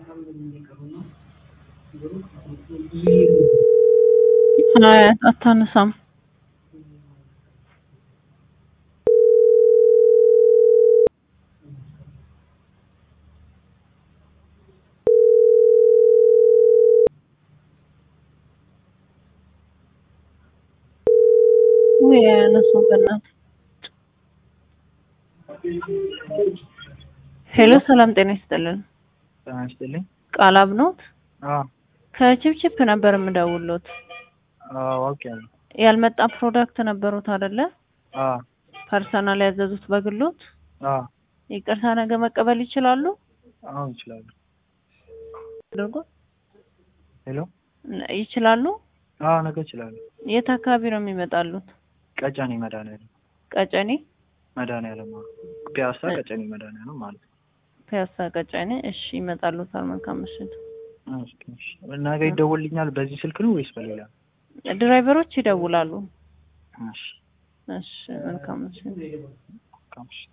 አይ አታነሳም። ወይ አያነሳም በእናትህ። ሄሎ ሰላም ጤና ይስጥልን። ጤና ይስጥልኝ። ቃላብ ኖት? አዎ ከቺፕቺፕ ነበር የምደውሎት። አዎ አውቄያለሁ። ያልመጣ ፕሮዳክት ነበሩት አይደለ? አዎ ፐርሰናል ያዘዙት በግሎት። አዎ ይቅርታ ነገ መቀበል ይችላሉ? አዎ ይችላሉ። አድርጎ ሄሎ ነ- ይችላሉ? አዎ ነገ ይችላሉ። የት አካባቢ ነው የሚመጣሉት? ቀጨኔ መድኃኒዓለም ቀጨኔ መድኃኒዓለም አዎ። ፒያሳ ቀጨኔ መድኃኒዓለም ማለት ነው። ፒያሳ ቀጨኔ። እሺ ይመጣሉታል። መልካም ምሽት። እሺ፣ እሺ። ነገ ይደወልልኛል በዚህ ስልክ ነው ወይስ በሌላ? ድራይቨሮች ይደውላሉ። እሺ እሺ መልካም ምሽት። መልካም እሺ።